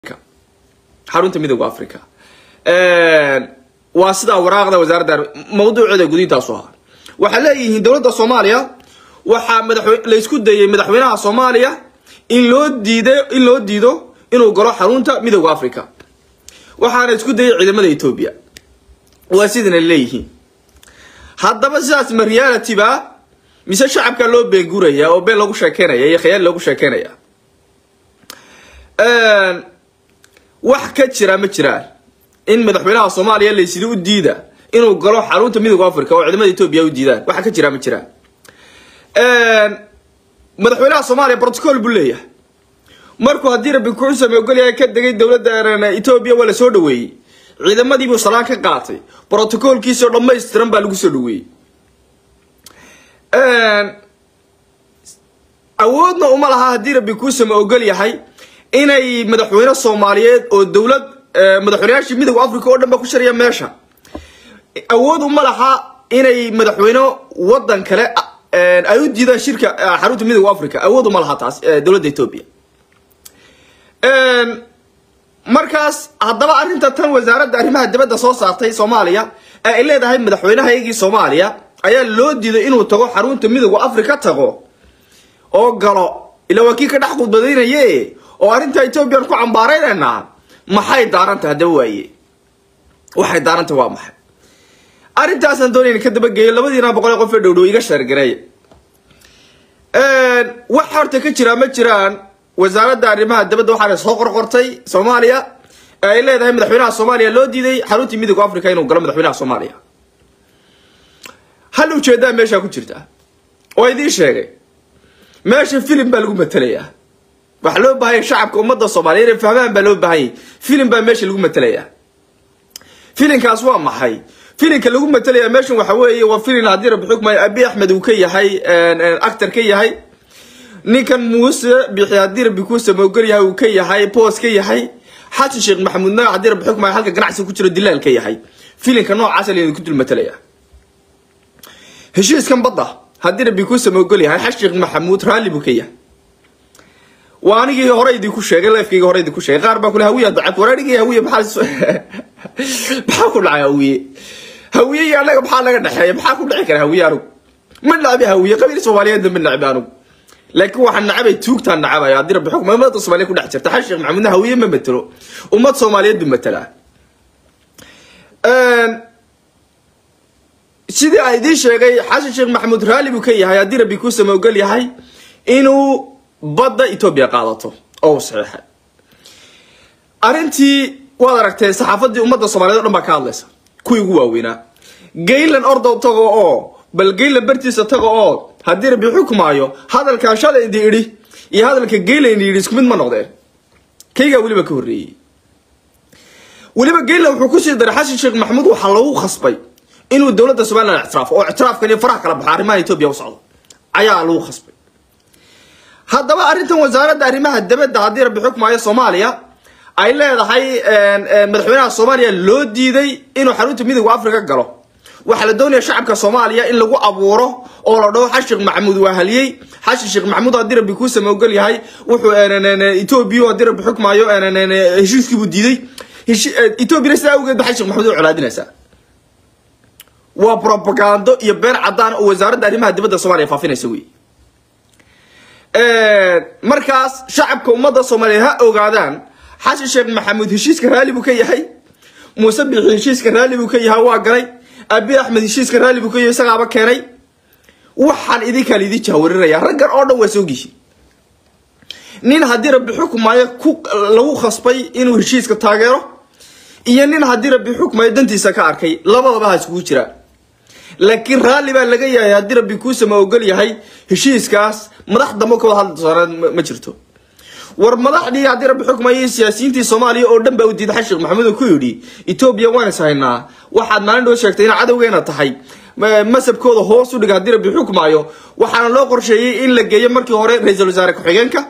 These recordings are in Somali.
xarunta midooda africa waa sidaa waraaqda wasaaradda mawduuceeda gudintaasu ahaa waxay leeyihiin dowladda soomaaliya waxaa madaxwe laysku dayay madaxweynaha soomaaliya in loo diiday in loo diido inuu galo xarunta midooda africa waxaana isku dayay ciidamada etoobiya waa sidana leeyihiin haddaba sidaas ma reality ba mise shacabka loo beenguraya oo been lagu sheekeynaya iyo khayaal loogu sheekeynaya wax ka jira ma jiraan in madaxweynaha soomaaliya laysida u diida inuu galo xarunta midooda africa oo ciidamada etoobiya u diidaan waxa ka jira ma jiraan madaxweynaha soomaaliya protocol buu leeyahay markuu haddii rabbi kuxusame ogolyahay ka degay dowladda etoobiya waa la soo dhaweeyey ciidamadiibuu salaan ka qaatay protocolkiisoo dhammaystiran baa lagu soo dhaweeyey awoodna uma laha haddii rabbi kuusame ogol yahay inay madaxweyne soomaaliyeed oo dowlad madaxweyneyaashii midooda africa oo dhan ba ku shariya meesha awood uma laha inay madaxweyne wadan kale ay u diidaan shirka xarunta midooda africa awood uma laha taas dowladda etoobiya markaas haddaba arrinta tan wasaaradda arrimaha dibadda soo saartay soomaaliya ee ay leedahay madaxweynahaygii soomaaliya ayaa loo diiday inuu tago xarunta midooda africa tago oo galo ila waa kii ka dhex khudbadaynaye oo arrinta ethoobiyan ku cambaaraynayna maxay daaranta haddaba waaye waxay daaranta waa maxay arrintaasaan doonayna ka dabageeyo labadiina boqol ee qof ee dhowdhow iga sheergareey wax horta ka jiraa ma jiraan wasaaradda arrimaha dibadda waxaana soo qorqortay soomaaliya ee ay leedahay madaxweynaha soomaaliya loo diiday xaruntii midooda africa inuu galo madaxweynaha soomaaliya hal ujeedaa meeshaa ku jirta oo idiin sheegay meesha filim baa lagu matelayaa waxaa loo baahanya shacabka ummadda soomaaliya inay fahmaan baa loo baahanyay filim baa meesha lagu matelayaa filinkaas waa maxay filinka lagu matalaya meeshan waxa weeye waa filin haddii rabbi xukmay abi axmed uu ka yahay actor ka yahay ninkan muuse bixi haddii rabbi kuusa maogol yahay uu ka yahay boos ka yahay xasan sheekh maxamuudna haddii rabbi xukmay halka ganacsi ku jiro dilaal ka yahay filinka noocaasa laydin ku dul matalaya heshiiskan badda haddii rabbi kuusa maogol yahay xasan sheekh maxamuud raalli buu ka yahay waa anigii hore idinku sheegay lifekayga hore idinku sheegay qaar baa kule hawiya dacad waraanigii hawiye maxaa maxaa ku dhacay hawiye hawiye iyo anaga maxaa laga dhexeeya maxaa ku dhici kara hawiye anugu ma nacbi hawiye qabiil soomaaliyeedna ma nacbi anugu laakiin waxaan nacabay tuugtaan nacabaya haddii rabbi xukma ummadda soomaaliya ku dhex jirta xasan sheekh maxamuudna hawiye ma matelo ummad soomaaliyeed buu matelaa sidii aan idiin sheegay xasan sheekh maxamuud raalli buu ka yahay haddii rabbi kuusama ogol yahay inuu badda etoobiya qaadato oo u saxiixay arrintii waad aragtee saxaafadii ummadda soomaliyeed o dhan baa ka hadlaysa kuwii ugu waaweynaa gaylan ordow tago oo bal gaylan bartiisa tago oo haddii rabbi xukmaayo hadalkaa shalay idi idhi iyo hadalka gaylan idi idhi isku mid ma noqdeen kaygaa weliba ka horreeyey weliba gaylan wuxuu kusii daray xasan sheekh maxamuud waxaa lagu khasbay inuu dowladda somalilan ictiraafo oo ictiraafkan iyo faraha kala baxo arrimaha etoobiya u socdo ayaa lagu khasbay haddaba arrintan wasaaradda arrimaha dibadda haddii rabbi xukmaayo soomaaliya ay leedahay madaxweynaha soomaaliya loo diiday inuu xarunta midooda africa galo waxaa la doonaya shacabka soomaaliya in lagu abuuro oo la dhaho xasan sheekh maxamuud waa haliyey xasan sheekh maxamuud haddii rabbi kuusama ogol yahay wuxuu etoobiya haddii rabbi xukmaayo heshiiskiibuu diiday etoobiyana sidaa awgeed ba xasan sheekh maxamuud u colaadinaysaa waa propagando iyo been cadaan oo wasaaradda arrimaha dibadda soomaaliya faafinaysa wey markaas shacabka ummadda soomaaliyeed ha ogaadaan xasan sheekh maxamuud heshiiska raalli buu ka yahay muuse bixi heshiiska raalli buu ka yahay waa galay abi axmed heshiiska raalli buu ka yahay isagaaba keenay waxaan idinkaa laidin jahwarinaya raggan oo dhan waa soogishi nin haddii rabbi xukmaayo ku lagu khasbay inuu heshiiska taageero iyo nin haddii rabbi xukmaayo dantiisa ka arkay labadaba ha iskugu jiraan laakiin raalli baa laga yahay haddii rabbi kuusama ogol yahay heshiiskaas madax dambe ka wada hadli doonaan ma jirto war madaxdii haddii rabbi xukmaya siyaasiyiintii soomaaliya oo dhan baa u diiday xasan sheekh maxamuud oo ku yidhi etoobiya waan is haynaa waxaad maalin dhoo sheegtay ina cadowgeena tahay masabkooda hoos u dhiga haddii rabbi xukmaayo waxaana loo qorsheeyey in la geeyo markii hore ra-iisul wasaare ku-xigeenka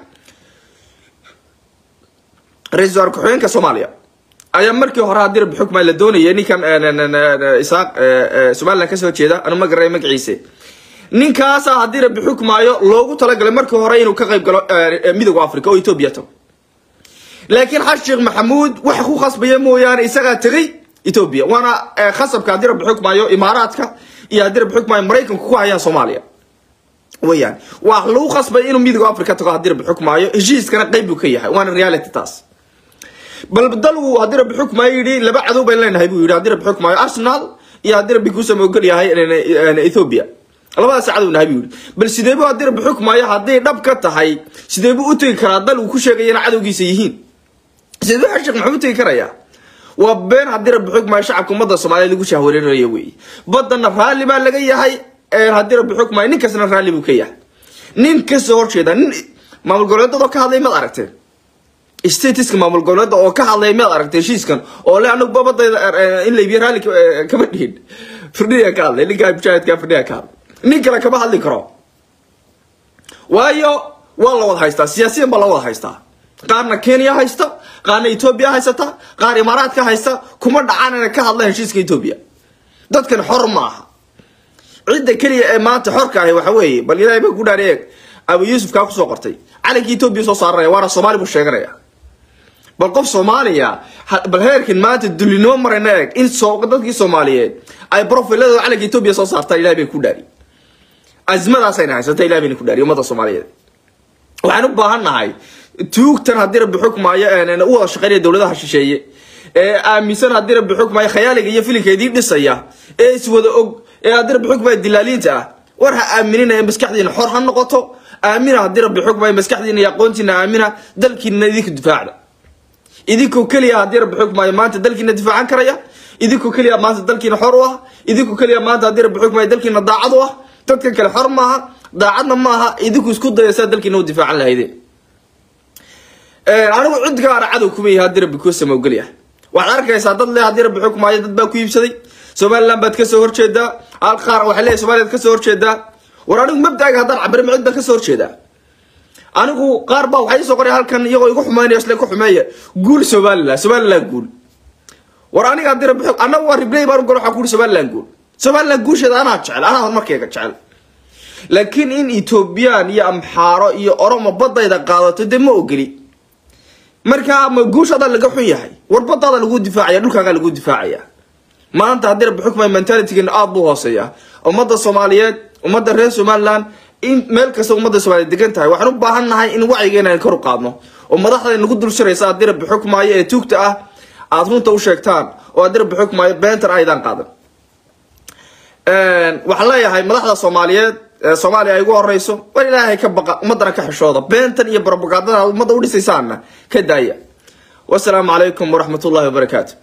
ra-isul wasaare ku-xigeenka soomaaliya ayaa markii hore haddii rabbi xukmaayo la doonaya ninkan isaaq somaliland kasoo jeeda anu ma garanay magaciise ninkaasa haddii rabbi xukmaayo loogu talagalay markii hore inuu ka qayb galo midooda africa oo etoobiya tago laakiin xasan sheekh maxamuud waxa ku khasbaya mooyaane isagaa tegay etoobiya waana khasabka haddii rabbi xukmaayo imaaraadka iyo haddii rabbi xukmaayo maraykanku ku hayaan soomaaliya weyaan waa lagu khasbay inuu midooda africa tago haddii rabbi xukmaayo heshiiskana qayb buu ka yahay waana reality taas bal dalgu haddii rabbi xukmaayo yidhi laba cadow bayn leenahay buu yidhi haddii rabbi xukmaayo arsenal iyo haddii rabbi kuusama ogol yahay ethiopia labadaas cadow nahay buu yidhi bal sideebu haddii rabbi xukmaayo hadday dhab ka tahay sideebu u tegi karaa dal uu ku sheegaya ina cadowgiisa yihiin sideebu xasan sheekh maxamuud tegi karayaa waa been haddii rabbi xukmaayo shacabka ummadda soomaaliya lagu shahwareerayo wey badanna raalli baa laga yahay haddii rabbi xukmaayo nin kastana raalli buu ka yahay nin kasoo horjeeda nin maamul goboleedada oo ka hadlay maad aragteen statiska maamul goboleeda oo ka hadlay maad aragtay heshiiskan oo le anagu babadayda in laybiyo raalli kama dhihin firdhiya ka hadlay ninkaa mujaahidka firdhiya ka hadlay nin kale kama hadli karo waayo waa la wada haystaa siyaasiyan baa la wada haystaa qaarna kenya haysta qaarna etoobiya haysata qaar imaaraadka haysta kuma dhacaan inay ka hadlaan heshiiska etoobiya dadkan xor ma aha cidda keliya ee maanta xorka ahi waxa weeye bal ilaahay baa ku dhaari eeg abu yuusuf kaa kusoo qortay calankii etoobiya soo saaranaya waana soomaali buu sheeganaya bal qof soomaaliya bal heerkan maanta dulinimo marayna eeg in dadkii soomaaliyeed ay profiladooda calanka etoobiya soo saartaan ilahay bay ku dhaari azmadaasayna haysata ilahay bayna ku dhaari ummadda soomaaliyeed waxaan u baahan nahay tuugtan haddii rabbi xukmaayo u wada shaqeynaya dowladaha shisheeye ee aaminsan haddii rabbi xukmaayo khayaaliga iyo filinkeedii dhisaya ee iswada og ee haddii rabbi xukmaayo dilaaliinta ah war ha aaminina ee maskaxdiina xor ha noqoto aamina haddii rabbi xukmaayo maskaxdiina iyo aqoontiina aamina dalkiina idinka difaacda idinkoo keliya haddii rabbi xukmaayo maanta dalkiina difaacan karaya idinkoo keliya maanta dalkiina xor u ah idinkoo keliya maanta haddii rabbi xukmaayo dalkiina daacad u ah dadkan kale xor maaha daacadna maaha idinku isku dayasa dalkiina u difaacan lahaydeen anigu cid gaara cadow kuma yahay haddii rabbi kuu samawgelya waxaad arkaysaa dad le haddii rabbi xukmaayo dad baa ku iibsaday somaliland baad kasoo horjeedaa hal qaar waxay leeyahay somaliland kasoo horjeedaa war anigu mabdaaga haddaan cabire macid baan kasoo horjeedaa anigu qaar baa waxay soo qoray halkan iyagoo igu xumeynaya isla ku xumeeya guul somaliland somaliland guul war aniga haddii rabbi xuk annagu waa ribley baan gol waxaa ku yidhi somaliland guul somaliland guusheeda anaa jecel anaa horumarkeyga jecel laakiin in ethoobiyan iyo amxaaro iyo oromo badayda qaadato dee ma ogeli markaa ma guushaada laga xun yahay war badaada lagu difaacaya dhulkaagaa lagu difaacaya maanta haddii rabbi xukmay mentalitygeena aada buu hooseeya ummadda soomaaliyeed ummadda reer somaliland in meel kasta ummadda soomaaliyeed degan tahay waxaan u baahan nahay in wacyigeena aan kor u qaadno oo madaxda nagu dul shiraysa haddii rabbi xukmaayo ee tuugta ah aada runta u sheegtaan oo haddii rabbi xukmaayo beentan aydaan qaadan waxaan leeyahay madaxda soomaaliyeed soomaaliya ay ugu horeyso war ilaahay ka baqa ummadana ka xishooda beentan iyo barobagandada ummadda udhisaysaana ka daaya wasalaamu calaykum waraxmat ullahi wabarakaatu